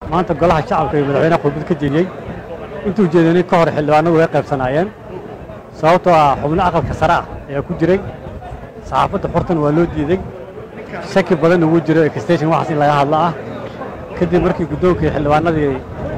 maanta golaha shacabka iyo madaxweynaha khudbad ka jeediyey intuu jeedinay ka hor xildhibaanadu way qaybsanaayeen sababtoo ah xubno aqalka sare ah ayaa ku jiray saxaafadda xortan waa loo diiday shaki badanna wuu jiro extension waxaas in laga hadlo ah kadib markii guddoonkii xildhibaanadii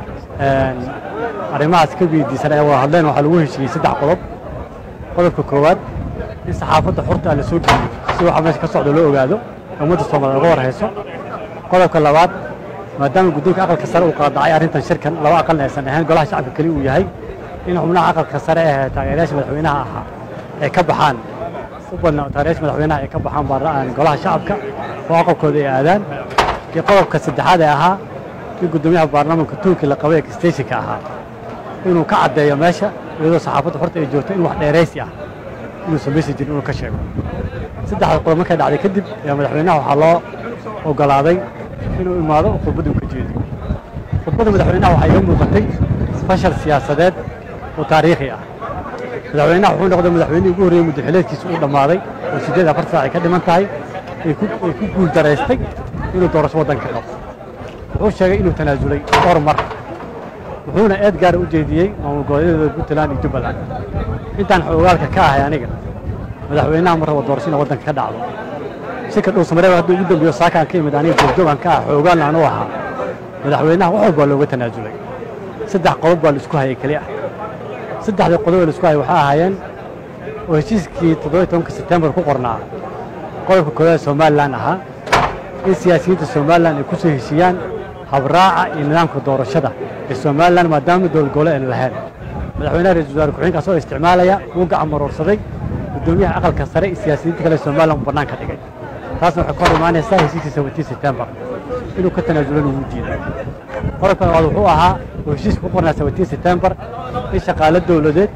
arrimahaas ka weydiisan ay wada hadleen waxaa lagu heshiiyey saddex qodob qodobka koowaad in saxaafadda xorta la soo geliyo si waxa meesha ka socdo loo ogaado ummadda soomaaliya uga warhayso qodobka labaad maadaama guddoonka aqalka sare uu qaadacay arrintan shirkan laba aqalna aysan ahayn golaha shacabka keli uu yahay in xubnaha aqalka sare ee taageerayaasha madaxweynaha ahaa ay ka baxaan u badna taageerayaasha madaxweynaha ay ka baxaan baarla'aan golaha shacabka oo aqalkooda ay aadaan iyo qodobka saddexaad ee ahaa in guddoomiyaha baarlamaanka tuunkii la qabay ee stationka ahaa inuu ka caddeeyo meesha iyadoo saxaafadda horta ay joogto in wax dheeraysi ah inuusan meesi jirin inuu ka sheego saddexda qodob markay dhacday kadib ayaa madaxweynaha waxaa loo ogolaaday inuu imaado oo khudbadda uu ka jeediyo khudbadda madaxweynaha waxaa iga muuqatay fashal siyaasadeed oo taariikhi ah madaxweynaha wuxuu noqday madaxweynihii ugu horreeyey muddaxileedkiisa uu dhammaaday oo siddeed afar saac ay ka dhiman tahay ay ku guul daraystay inuu doorasho waddanka qabto wuxuu sheegay inuu tanaasulay dhowr mar wuxuuna eed gaara u jeediyey maamul goboleedyada puntland iyo jubbaland intaan xoogaalka ka ahay aniga madaxweynaha mar raba doorasho ina waddanka ka dhacdo shirka dhowsamareeb hadduu ugu dambeeyo saakaan ka imid aniga joogjoogan ka ah xoogaalna anuu ahaa madaxweynaha wax walba looga tanaasulay saddex qodob baa la isku hayay keli ah saddexdii qodob ee la isku hayay waxaa ahaayeen oo heshiiskii toddobiyi tobanka sebtembar ku qornaa qodobka koowaad somalilan ahaa in siyaasiyiinta somalilan ay ku soo heshiiyaan habraaca iyo nidaamka doorashada ee somalilan maadaama dowlad gobole ayna lahayn madaxweynaha ra-isul wasaare ku-xigeenkaas oo isticmaalaya wuu gacan maroorsaday guddoomiyaha aqalka sare iyo siyaasiyiinta kale somalilan uu bannaan ka dhigay taasna waxay ka hor imaanaysaa heshiiskii seventiin sebtembar inuu ka tanaasulana wuu diiday qodobka labaad wuxuu ahaa oo heshiiska ku qornaa seventiin sebtembar in shaqaalo dowladeed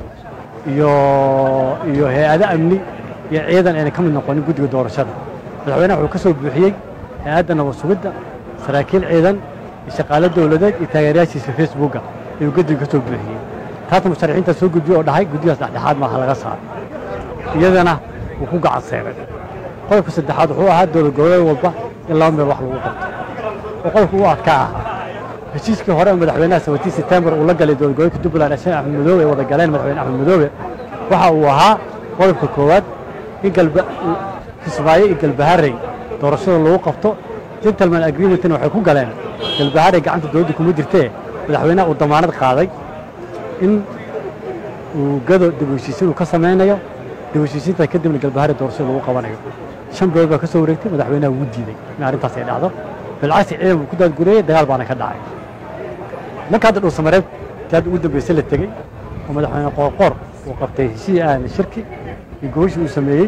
iyo iyo hay-ado amni iyo ciidan ayna ka mid noqonin guddiga doorashada madaxweynaha wuxuu ka soo buuxiyey hay-adda nabad sugidda saraakiil ciidan iyo shaqaalo dowladeed iyo taageerayaashiisa facebooka ayuu guddiga ka soo buuxiyey taasna musharaxiinta soo gudbiye oo dhahay guddigaas dhexdhexaad maaha laga saaro iyadana wuu ku gacan seeray qodobka saddexaad wuxuu ahaa dowlad goboleed walba in laba meel wax lagu qabto oo qodobka u adkaa ahaa heshiiskii hore madaxweynaha seventiin sebtembar uu la galay dowlad goboleedka jubbaland sheekh axmed madoobe ay wada galeen madaxweyne axmed madoobe waxa uu ahaa qodobka koowaad in galba kismaayo iyo galbaharey doorashada lagu qabto gentleman agreementna waxay ku galeen galbaharey gacanta dowladda kuma jirtee madaxweynaha uu damaanad qaaday in uu gado dib u heshiisiin uu ka samaynayo dib u heshiisiinta kadibna galbaharey doorashada lagu qabanayo shan bilood baa ka soo wareegtay madaxweynaha wuu diiday in arrintaas ay dhacdo bilcagsi ciidan uu ku daadgureeyey dagaal baana ka dhacay marka hadda dhuusamareeb tii hadda ugu dambeysay la tegey oo madaxweyne qoorqoor uu qabtay heshii aan shirki iyo gobashii uu sameeyey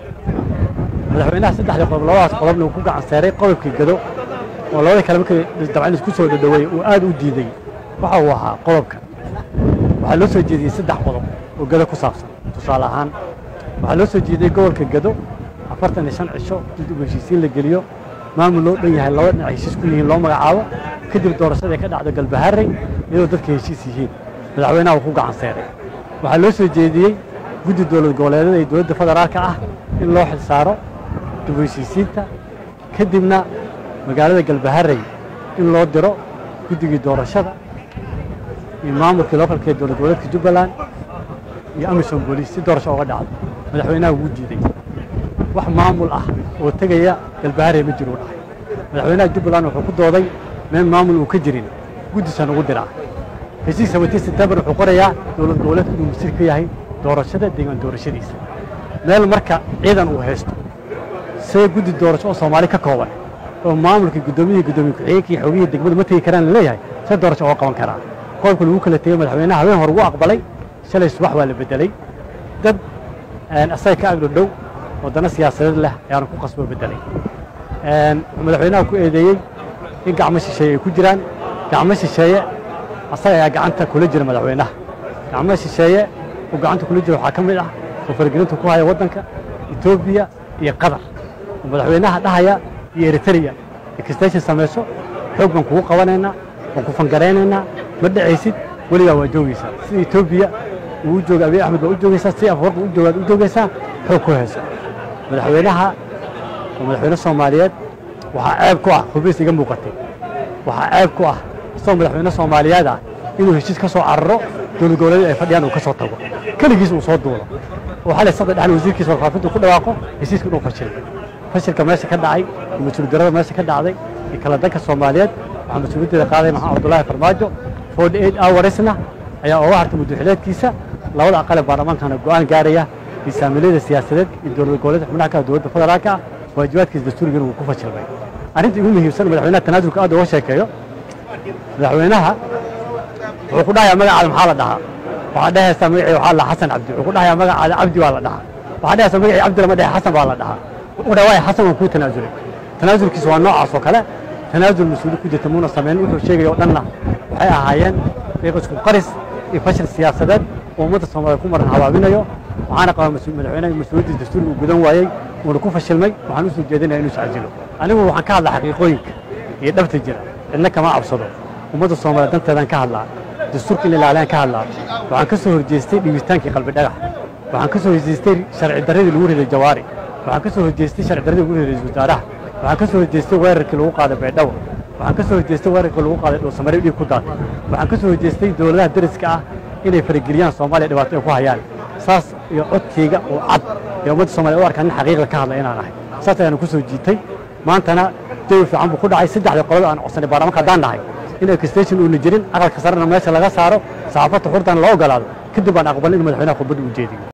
madaxweynaha saddexdii qodob labadaas qodobna uu ku gacan seeray qodobkii gado oo labadii kale markii dabcan isku soo dhadhaweeyey uu aad u diiday waxa uu ahaa qodobka waxaa loo soo jeediyey saddex qodob oo gado ku saabsan tusaale ahaan waxaa loo soo jeediyey gobolka gado afartan iyo shan cisho in dib u heshiisiin la geliyo maamul loo dhan yahay laba dhinac heshiis ku yihiin loo magacaabo kadib doorashada ay ka dhacdo galbaharey iyadoo dadka heshiis yihiin madaxweynaha uu ku gacan seeray waxaa loo soo jeediyey guddi dowlad goboleedyada iyo dowladda federaalka ah in loo xil saaro dib u heshiisiinta kadibna magaalada galbaharey in loo diro guddigii doorashada iyo maamulkii lookalka ee dowlad goboleedka jubbaland iyo amisom booliis si doorasho uga dhacdo madaxweynaha wuu diiday wax maamul ah oo tegaya galbaharey ma jiruu dhahay madaxweynaha jubbaland wuxuu ku dooday meel maamul uu ka jirin guddisan ugu diraa heshiis seventiin sebtembar wuxuu qorayaa dowlad goboleedku inuu masiir ka yahay doorashada deegaan doorashadiisa meel marka ciidan uu haysto see guddi doorasho oo soomaali ka kooban oo maamulkii guddoomiyihii guddoomiye ku-xigeenkii xogihii degmada ma tegi karaan la leeyahay see doorasho uga qaban karaa qodobka lagu kala tegey madaxweynaha habeen hore ugu aqbalay shalay subax waa la bedelay dad asaga ka agdhodhow waddano siyaasadeed leh ayaanu ku qasbo bedelay wuxuu madaxweynaha ku eedeeyey in gacmo shisheeye ay ku jiraan gacmo shisheeye asaga ayaa gacanta kula jira madaxweynaha gacmo shisheeye oo gacanta kula jira waxaa ka mid ah oo faragelinta ku haya waddanka etoobiya iyo qatar oo madaxweynaha dhahaya iyo eritrea extension samayso xoog baan kugu qabanaynaa waan ku fangaraynaynaa ma dhacaysid weligaa waa joogaysaa sida etoobiya uu u jooga abiy axmed baa u joogaysaa si afwarqa u joogaad u joogaysaa xoog ku hayso madaxweynaha oo madaxweyne soomaaliyeed waxaa ceeb ku ah hubiis iga muuqatay waxaa ceeb ku ah isagoo madaxweyne soomaaliyeed ah inuu heshiis ka soo cararo dowlad goboleed ay fadhiyaan uu ka soo tago keligiis uu soo duulo oo xalay saddex dhexal wasiirkiisa warfaafintu ku dhawaaqo heshiiska inuu fashilay fashilka meesha ka dhacay iyo mas-uul darada meesha ka dhacday iyo kala danka soomaaliyeed waxaa mas-uuliyaddeeda qaaday maxamed cabdullaahi farmaajo forty eight hoursna ayaa uga hartay muddaxileedkiisa labada aqale baarlamaankana go'aan gaaraya misaamiliyada siyaasadeed iyo dowlad goboleedka xubnaha kale dowladda federaalka ah waajibaadkiisa dastuurigan uu ku fashilmay arrinta ugu muhiimsan madaxweynaha tanaasulka aad uga sheekeeyo madaxweynaha wuxuu ku dhahayaa magacaada maxaa la dhahaa waxaa dhehaysaa magacii waxaa la xasan cabdi wuxuu ku dhahayaa magacaada cabdi waa la dhahaa waxaa dhehaysaa magacii cabdi lama dhehe xasan baa la dhahaa wuxuu dhaha waay xasan waan kuu tanaasulay tanaasulkiisa waa noocaas oo kale tanaasul mas-uuli ku jirta muuna samayn wuxuu sheegaya oo dhanna waxay ahaayeen qiiq isku qaris iyo fashil siyaasadeed oo ummadda soomaaliya ku maran habaabinayo waxaana qabaa madaxweynaha mas-uuliyaddiisa dastuuriga uu gudan waayey uuna ku fashilmay waxaan u soo jeedinaya inuu iscajilo anigu waxaan ka hadlaa xaqiiqooyinka iyo dhabta jira cidna kama cabsado ummadda soomaaliya danteedaan ka hadlaa dastuurka in ilaaliyaan ka hadlaa waxaan ka soo horjeestay dhibitaankii qalbi dhagax waxaan ka soo horjeestay sharci darradii lagu riday jawaari waxaan ka soo horjeestay sharci darradii lagu riday ra-iisul wasaaraha waxaan ka soo horjeestay weerarkii lagu qaaday baydhabo waxaan ka soo horjeestay weerarkii lagu qaaday dhowsamare dhiig ku daatay waxaan ka soo horjeestay dowladaha deriska ah inay farageliyaan soomaaliya dhibaato ay ku hayaan saas iyo codkayga oo cad ee ummadda soomaliya u arkaan in xaqiiqda ka hadla inaan ahay saas ayaanu ku soo jiitay maantana jawi fiican buu ku dhacay saddexda qolada aan codsanay baarlamaanka haddaan nahay in extension uuna jirin aqalka sarena meesha laga saaro saxaafadda xurdan la ogolaado kadib baan aqbalin in madaxweynaha khudbadda u jeediyo